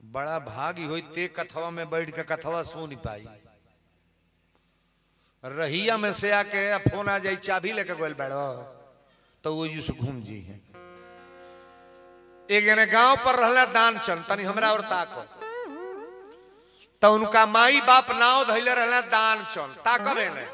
बड़ा भागी होई ते कथवा में बैठ के कथवा सुन पाई रहिया में से आके फोन आ जाई चाबी लेके गोल बैठो तो वो यूं से घूम जी है एक जने गांव पर रहला दान चंद तनी हमरा और ताको तो उनका माई बाप नाव धैले रहला दान चंद ताकबे ने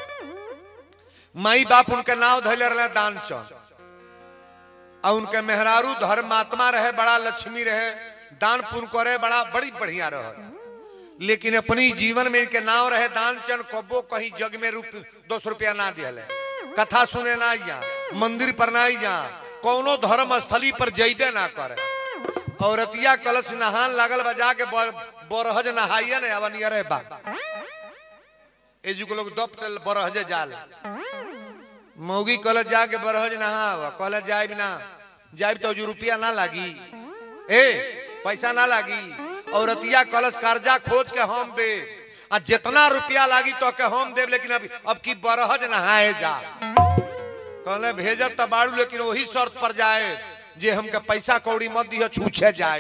माई बाप उनके नाव धैले रहला दान चंद और उनके मेहरारू धर्मात्मा रहे बड़ा लक्ष्मी रहे दान पुण्य करे बड़ा बड़ी बढ़िया रहे लेकिन अपनी जीवन में इनके नाव रहे दान चंद कबो कहीं जग में रूप दो सौ रुपया ना दिया कथा सुने ना जा मंदिर पर ना जा कोनो धर्म स्थली पर जैबे ना करे औरतिया कलश नहान लागल बजा के बर, बरहज नहाइए ने अवन रे बा एजू के लोग दप बरहजे जाल मौगी कल जाके बरहज नहाव कल जाए ना जाए तो जो रुपया ना लागी ए पैसा ना लागी औरतिया कलश कर्जा खोज के हम दे आ जितना रुपया लागी तो के हम देव लेकिन अब अब की बरहज नहाए जा कहले भेजत तो बाड़ू लेकिन वही शर्त पर जाए जे हमके पैसा कौड़ी मत दिह छूछे जाए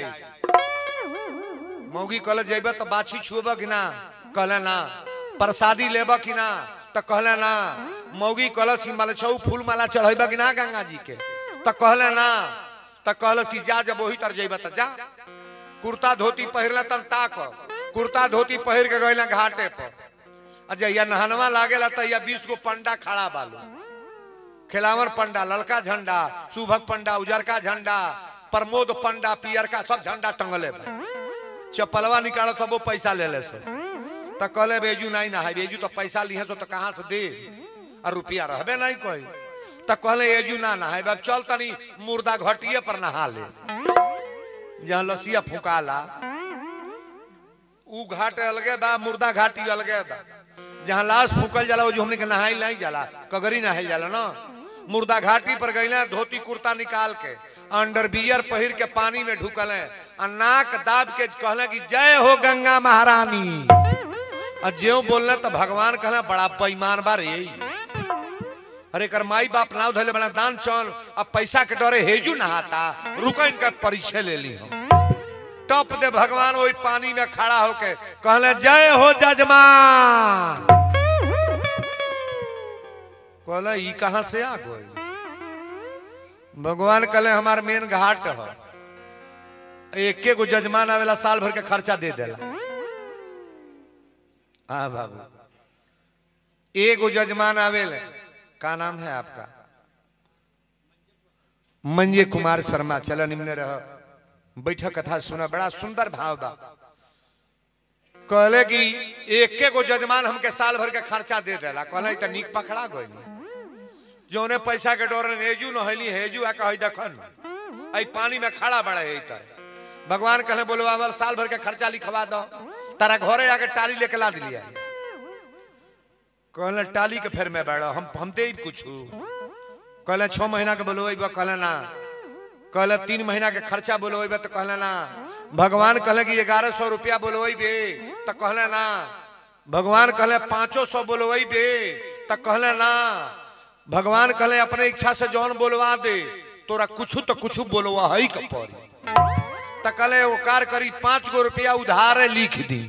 मौगी कहले जेबे तो बाछी छुब कि ना कहले ना प्रसादी लेब कि ना तो कहले ना मौगी कहलस कि माले छऊ फूल माला चढ़ेब कि ना गंगा जी के तो कहले ना तो कहल कि जा जब वही तर जेब तो जा कुर्ता धोती पहिरला तन ताक कुर्ता धोती पहिर के गइला घाटे पर आ जहिया नहनवा लागेला तहिया बीस गो पंडा खड़ा बालू खिलावर पंडा ललका झंडा शुभक पंडा उजरका झंडा प्रमोद पंडा पियरका सब झंडा टंगले बा चप्पलवा निकाल तो वो पैसा ले ले सो तो कहले बेजू नहीं ना है बेजू तो पैसा लिहे सो तो कहाँ से दे और रुपया रहबे नहीं कोई तो कहले एजू ना ना है अब चल तनी मुर्दा घटिए पर नहा ले जहाँ लसिया फुकाला ऊ घाट अलगे बा मुर्दा घाटी अलगे बा जहाँ लाश फूकल जाला वो जो हमने के नहाई नहीं जाला कगरी नहाई जाला ना मुर्दा घाटी पर गईले धोती कुर्ता निकाल के अंडर बियर पहिर के पानी में ढुकल आ नाक दाब के कहले कि जय हो गंगा महारानी आ ज्यो बोलने तो भगवान कहले बड़ा बेईमान बा रे अरे कर माई बाप नाव धले बड़ा दान चल अब पैसा के डरे हेजू नहाता रुको इनका परिचय ले ली हम टप दे भगवान वही पानी में खड़ा होके कहले जय हो जजमान कहले ई कहां से आ गई भगवान कहले हमार मेन घाट है एके गो जजमान आवेला साल भर के खर्चा दे देला हाँ बाबू एगो जजमान आवेले का नाम है आपका मंजे कुमार शर्मा चलो निम्न रह बैठक कथा सुना बड़ा सुंदर भाव बा कहले कि एके गो जजमान हमके साल भर के खर्चा दे देला कहले त नीक पकड़ा गई जोने पैसा के डोर हेजू न हली हेजू आ कही देखन आई पानी में खड़ा बड़ा है तर भगवान कहले बोलो अवर साल भर के खर्चा लिखवा दो तारा घरे आके टाली लेके ला दिलिया कहले टाली के फेर में बैठो हम हम दे कुछ कहले छह महीना के बोलो कहले ना कहले तीन महीना के खर्चा बोलो तो कहले ना भगवान कहले कि ग्यारह सौ रुपया बोलो बे तो कहले ना भगवान कहले पाँचो सौ बोलो बे तो कहले ना भगवान कहले अपने इच्छा से जौन बोलवा दे तोरा कुछ तो कुछ बोलवा है के पड़ी तो कहले वो कार करी पाँच गो रुपया उधार लिख दी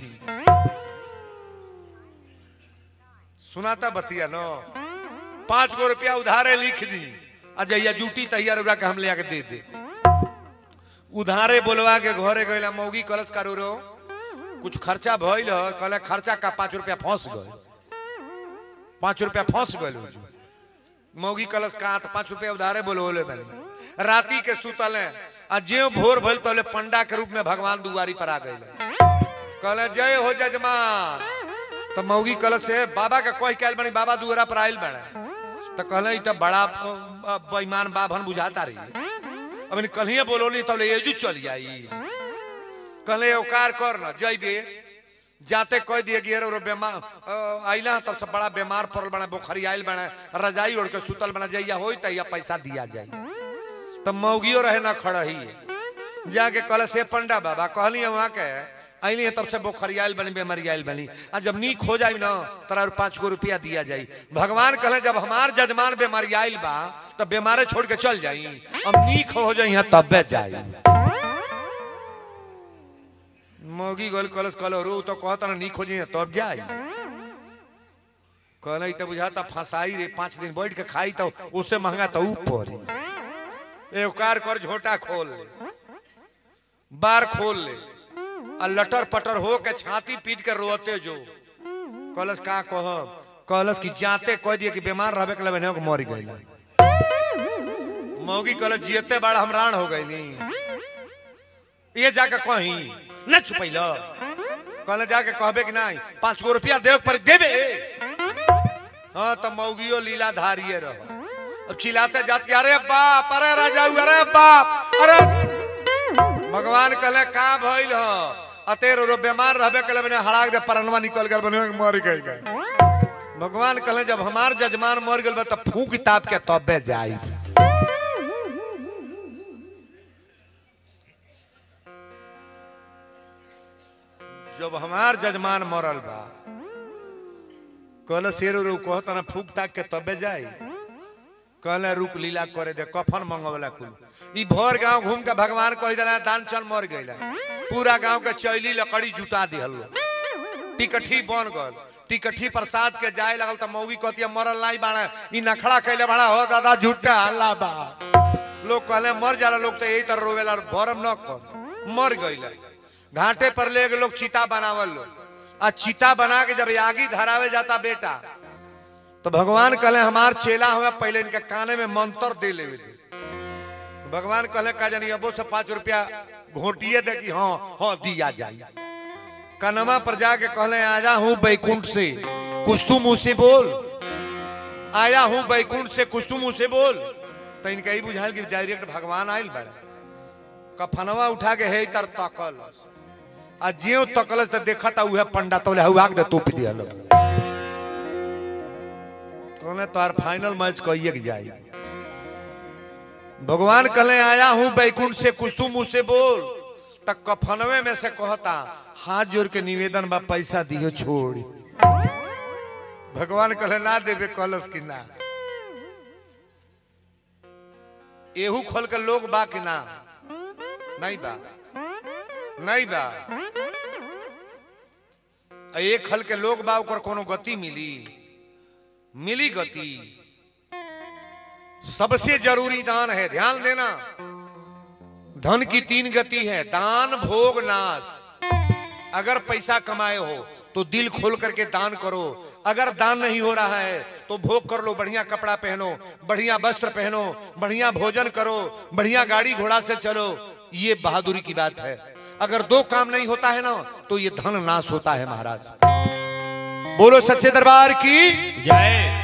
सुनाता बतिया नो पाँच गो रुपया उधारे लिख दी आ जहिया जूटी तहिया रुपया के हम ले आके दे दे उधारे बोलवा के घरे गईला मौगी कलश करो रो कुछ खर्चा भइल ह कहले खर्चा का पाँच रुपया फंस गए पाँच रुपया फंस गए मौगी कलश कहा तो पाँच रुपया उधारे बोलवले बने राती के सुतल आ ज्यो भोर भइल तले पंडा के रूप में भगवान दुआरी पर आ गए कहले जय हो जजमान तो मौगी कलश से बाबा के कह के बनी बाबा दुआरा पर आयल बने तो कहले ई तो बड़ा बेईमान बाभन बुझाता रही अब कल बोलोली तब एजू चल जाई कहले औकार कर न जइबे जाते कह दिए कि अरे बीमार आइला तब से बड़ा बीमार पड़ल बना बुखारी आयल बना रजाई ओढ़ के सुतल बना जाइया हो तैया पैसा दिया जाई तब मौगियो रहे ना खड़ही जाके कहले से पंडा बाबा कहली वहाँ के अली तब से बोखरियाल बनी बेमरियाल बनी आ जब नीक हो जाए ना तोरा पाँच गो रुपया दिया जाई भगवान कहले जब हमार जजमान बेमरियाल बा तब बीमारे छोड़ के चल जाई अब नीक हो जाई तब जाई मौगी गोल कलस कलो रो तो कहता ना नी खोजी तब जाई कहना तो बुझाता फंसाई रे पांच दिन बैठ के खाई तो उससे महंगा तो ऊपर एक कार कर झोटा खोल ले बार खोल ले आ लटर पटर हो के छाती पीट के रोते जो कलस का कह कलस की जाते कह दिए कि बीमार रहबे के लबे के मर गइल मौगी कलस जियते बड़ा हमरान हो गइली ये जाके कहीं न छुपैल कहले जाके कहबे कि नहीं पांच गो रुपया देव पर देबे हाँ तो मौगियो लीला धारिये रहो अब चिल्लाते जाती अरे बाप अरे राजा अरे बाप अरे भगवान कहले का भइल ह अतेर रो बीमार रहबे कले बने हड़ाक दे परनवा निकल गल बने मर गई गए भगवान कहले जब हमार जजमान मर गल बा त फूक ताप के तबे जाई जब हमार जजमान मरल बा कहले शेर रो कहता ना फूक ताक के तबे जाई कहले रुक लीला करे दे कफन मंगवला कुल ई भोर गांव घूम के भगवान कह देला दान चल मर गइला पूरा गांव के चैली लकड़ी जुटा दिहल टिकठी बन गल टिकठी प्रसाद के जाए लगल त मौगी कहतिया मरल नहीं बाड़ा ई नखड़ा कैले बाड़ा हो दादा झूठा अल्लाह बा लोग कहले मर जाला लोग तो यही तरह रोवेला भरम न कर मर गइला घाटे पर ले लोग चिता बनावल लोग आ चिता बना के जब आगी धरावे जाता बेटा तो भगवान कहले हमार चेला हुआ पहले इनके काने में मंत्र दे ले दे भगवान कहले का जानी अबो से पांच रुपया घोटिए दे कि हाँ हाँ दिया जाए कनमा पर जाके कहले आया हूँ बैकुंठ से कुछ तू मुंह से बोल आया हूँ बैकुंठ से कुछ तू मुंह से बोल तो इनका ही बुझाल कि डायरेक्ट भगवान आयल बड़ा कफनवा उठा के हे तर तकल आ जियो तकल तो देखा था उहे पंडा तो हुआ के तोप दिया लोग कहले तोहर फाइनल मैच कहिए के जाई भगवान कहले आया हूं बैकुंठ से कुछ तू मुंह से बोल तक कफनवे में से कहता हाथ जोड़ के निवेदन बा पैसा दियो छोड़ भगवान कहले ना देवे कलस की ना एहू खोल के लोग बा कि ना नहीं बा नहीं बा आ एक खल के लोग बा ओकर कोनो गति मिली मिली गति सबसे जरूरी दान है ध्यान देना धन की तीन गति है दान भोग नाश अगर पैसा कमाए हो तो दिल खोल करके दान करो अगर दान नहीं हो रहा है तो भोग कर लो बढ़िया कपड़ा पहनो बढ़िया वस्त्र पहनो बढ़िया भोजन करो बढ़िया गाड़ी घोड़ा से चलो ये बहादुरी की बात है अगर दो काम नहीं होता है ना तो ये धन नाश होता है महाराज बोलो सच्चे दरबार की जय